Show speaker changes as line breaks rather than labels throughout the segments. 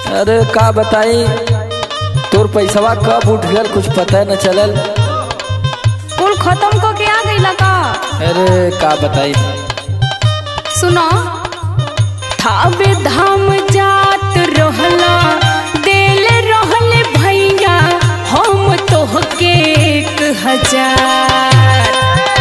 अरे का बताई तोर पैसवा कब उठ गल कुछ पता न चलल
कुल खत्म क के आ गईला का
अरे का बताई
सुनो थावे धाम जात रहला देल रहले भैया हम तोहके एक हजार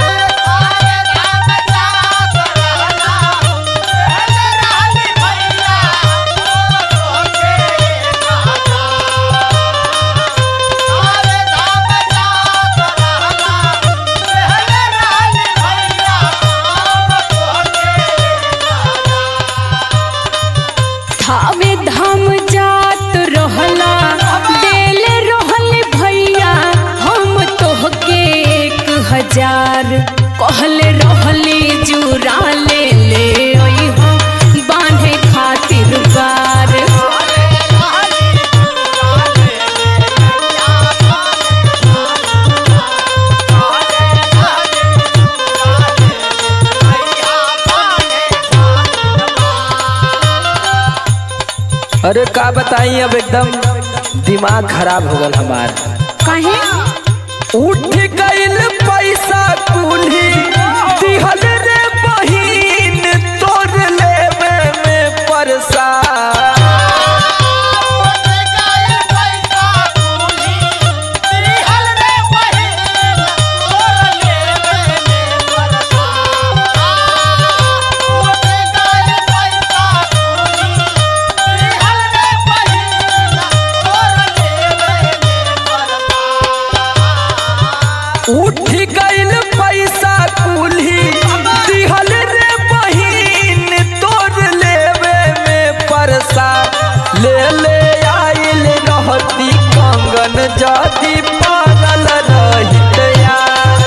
थावे धाम जात रहला देल रहले भैया हम तोहके एक हजार कहले रहली जुरा ले ले अइहो बांधे खातिर बार
अरे का बताई अब एकदम दिमाग खराब हो गल हमार
काहे
उठ गइल पैसा कुल्ही दिहल रे बहिन तोर लेवे में परसा उठ गइल पैसा कुल्ही दिहल रे बहिन तोर लेवे में परसा ले ले आइल रहती कंगन जदी पागल रहित यार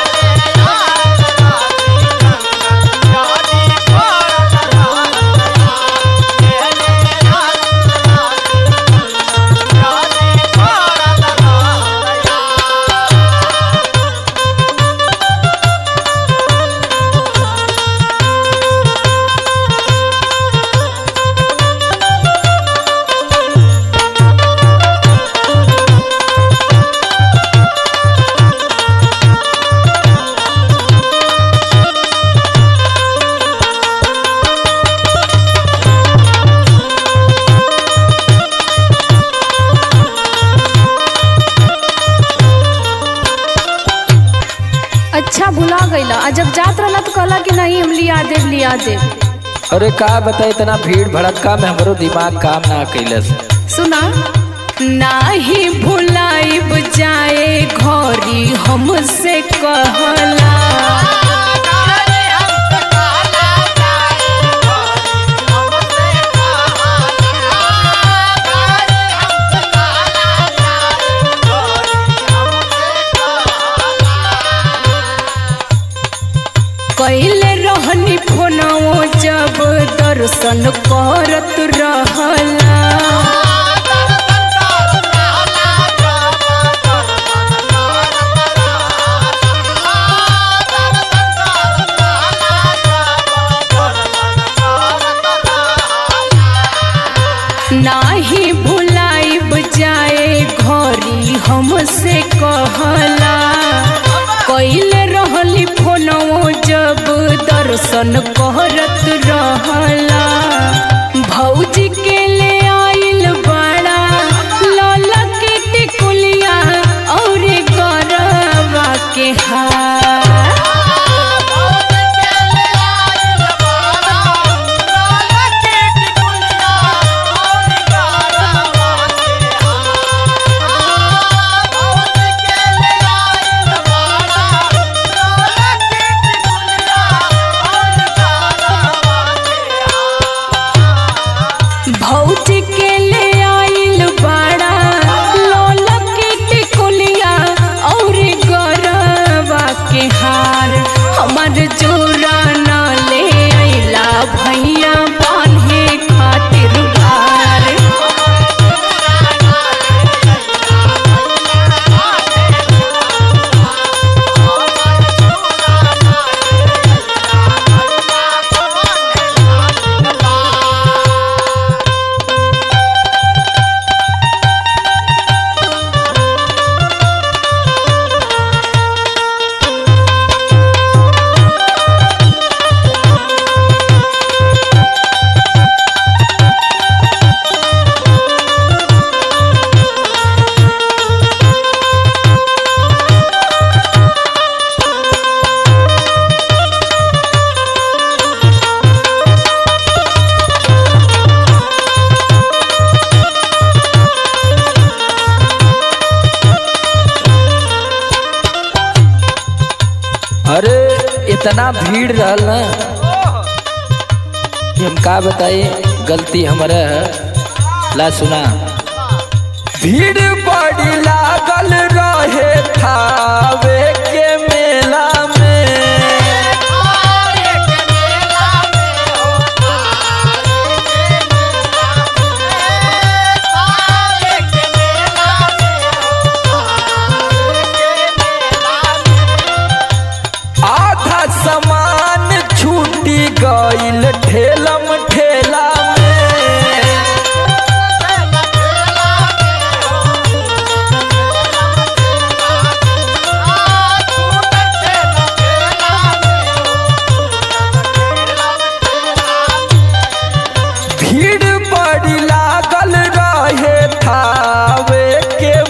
अच्छा भुला गईला आ जब जात रहला तो कहला कि नहीं हम लिया देव लिया देव
अरे का बताई इतना भीड़ भड़क्का में हमरो दिमाग काम ना कैलस
सुना नाही भुलाइब जाए घरी हमसे कहला कैले रहनी फोनवो जब दर्शन करत रहला नाही भुलाइब जाए घरी हमसे कहला कैले रहली फोनवो जब दर्शन करत रहला भौजी के ले आइल बड़ा लौला के टिकुलिया और गरबा के हार भौ
इतना भीड़ रहल ना कि हम का बताई गलती हमारा है ला सुना भीड़ बड़ी लागल रहे थावे के मेला में आधा सामान छूटी गईल ठेलम ठेला में भीड़ बड़ी लागल रहे थावे के